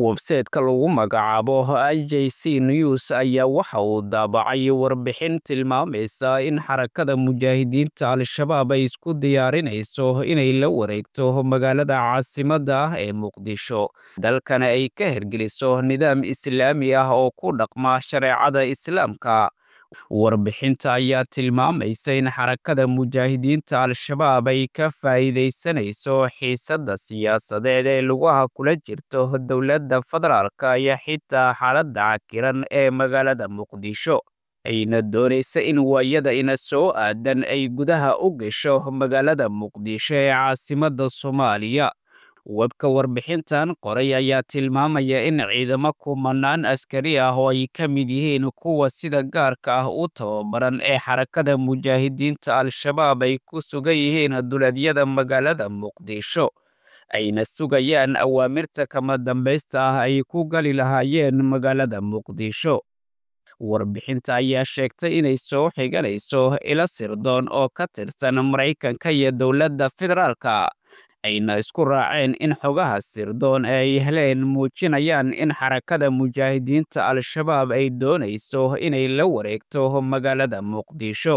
websayte-ka lagu magacaabo i j c news ayaa waxa uu daabacay warbixin tilmaamaysa in xarakada mujaahidiinta al-shabaab ay isku diyaarinayso inay la wareegto magaalada caasimadda ah ee muqdisho dalkana ay ka hirgeliso nidaam islaami ah oo ku dhaqma shareecada islaamka warbixinta ayaa tilmaamaysa in xarakada mujaahidiinta al-shabaab ay ka faa'iidaysanayso xiisadda siyaasadeed ee lugaha kula jirto dowladda federaalka iyo xitaa xaaladda cakiran ee magaalada muqdisho ayna doonaysa in waayada ina soo aadan ay gudaha u gasho magaalada muqdisho ee caasimadda soomaaliya webka warbixintan qoray ayaa tilmaamaya in ciidamo kumanaan askari ah oo ay ka mid yihiin kuwa sida gaarka ah u tababaran ee xarakada mujaahidiinta al-shabaab ay ku sugan yihiin duleedyada magaalada muqdisho ayna sugayaan awaamirta kama dambaysta ah ay ku gali lahaayeen magaalada muqdisho warbixinta ayaa sheegtay inay soo xiganayso ilo sirdoon oo ka tirsan maraykanka iyo dowladda federaalka ayna isku raaceen in xogaha sirdoon ee ay heleen muujinayaan in xarakada mujaahidiinta al-shabaab ay doonayso inay la wareegto magaalada muqdisho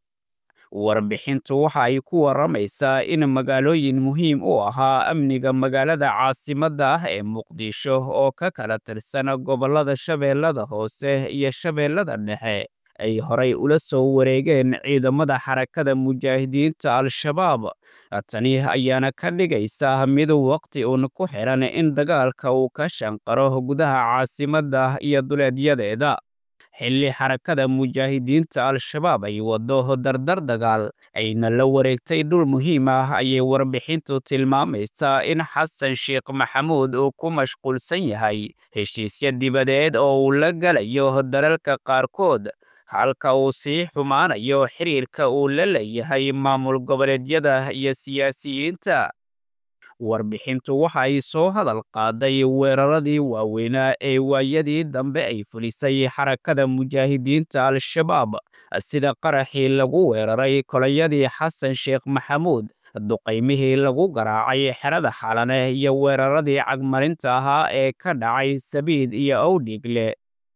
warbixintu waxa ay ku warramaysaa in magaalooyin muhiim u ahaa amniga magaalada caasimadda ah ee muqdisho oo ka kala tirsan gobollada shabeellada hoose iyo shabeellada dhexe ay horay ula soo wareegeen ciidamada xarakada mujaahidiinta al-shabaab tani ayaana ka dhigaysa mid waqti uun ku xiran in dagaalka uu ka shanqaro gudaha caasimadda iyo duleedyadeeda xilli xarakada mujaahidiinta al-shabaab ay waddo dardar dagaal ayna la wareegtay dhul muhiim ah ayay warbixintu tilmaamaysaa in xasan sheekh maxamuud uu ku mashquulsan yahay heshiisya dibadeed oo uu la galayo dalalka qaarkood halka uu sii xumaanayo xiriirka uu la leeyahay maamul goboleedyada iyo siyaasiyiinta warbixintu waxa ay soo hadal qaaday weeraradii waaweynaa ee waayadii dambe ay fulisay xarakada mujaahidiinta al-shabaab sida qaraxii lagu weeraray kolayadii xasan sheekh maxamuud duqaymihii lagu garaacay xerada xalane iyo weeraradii cagmarinta ahaa ee ka dhacay sabiid iyo owdhigle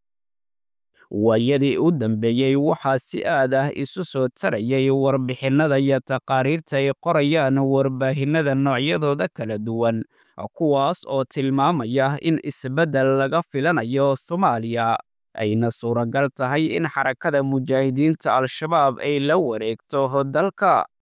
waayadii u dambeeyey waxaa si aad ah isu soo tarayay warbixinnada iyo taqaariirta ay qorayaan warbaahinnada noocyadooda kala duwan kuwaas oo tilmaamaya in isbeddel laga filanayo soomaaliya ayna suuragal tahay in xarakada mujaahidiinta al-shabaab ay la wareegto dalka